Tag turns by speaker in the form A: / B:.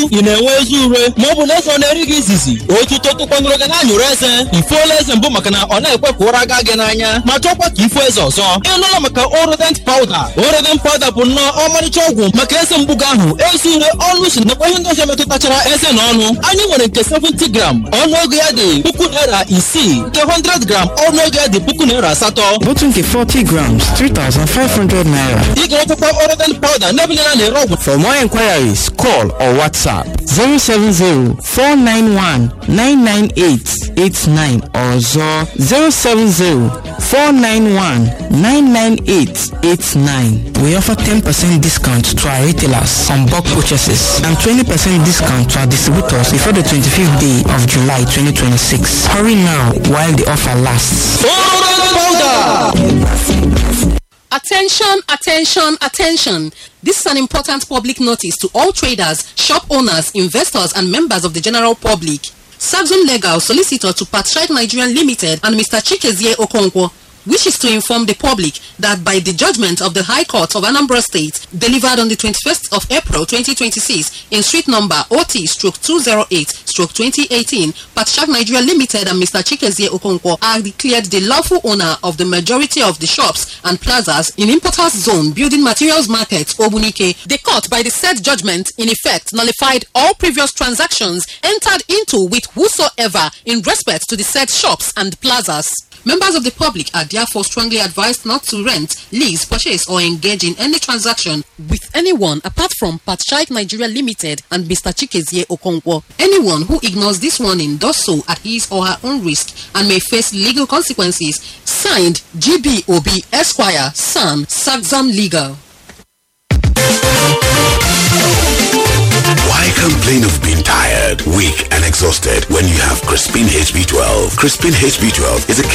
A: ị na-enwe ezi ure ma ọ bụ na eze ọ na-eri gị izizi otuto tụkwanụrụ gị na-anyụrụ eze ifuola eze mbụ maka na ọ na-ekwepụ ụra gaa gị n'anya ma chọkwa ka ifu eze ọzọ ịnụla maka orodent pawuda orodent pawuda bụ nnọọ ọmarịcha ọgwụ maka eze mgbugo ahụ ezi ure ọnụ si nakwa ihe ndị ọzọ metụtachara eze na ọnụ anyị nwere nke 70 gram ọnụego ya dị puku naira isii nke 100 gram ọnụego ya dị puku naira asatọ
B: Bottle nke 40 grams, 3,500 naira.
A: ị ga-enwetakwa orodent pawuda n'ebe niile a na-ere ọgwụ
B: For more inquiries, call or WhatsApp 070 491 998 89 or 070 491 998 89. We offer 10% discount to our retailers on bulk purchases and 20% discount to our distributors before the 25th day of July 2026. Hurry now while the offer lasts.
A: orodent pawuda
C: Attention, attention, attention. This is an important public notice to all traders, shop owners, investors, and members of the general public. Saxon Legal Solicitor to Patriot Nigerian Limited and Mr. Chikezie Okonkwo wishes to inform the public that by the judgment of the High Court of Anambra State delivered on the 21st of April 2026 in street number OT stroke 208 stroke 2018, Patriot Nigeria Limited and Mr. Chikezie Okonkwo are declared the lawful owner of the majority of the shops and plazas in Importers Zone Building Materials Market, Obunike. The court by the said judgment in effect nullified all previous transactions entered into with whosoever in respect to the said shops and plazas. Members of the public are therefore strongly advised not to rent, lease, purchase, or engage in any transaction with anyone apart from Patshite Nigeria Limited and Mr. Chikezie Okonkwo. Anyone who ignores this warning does so at his or her own risk and may face legal consequences. Signed, GBOB Esquire, Son, Saxon Legal.
D: Why complain of being tired, weak, and exhausted when you have Crispin HB12? Crispin HB12 is a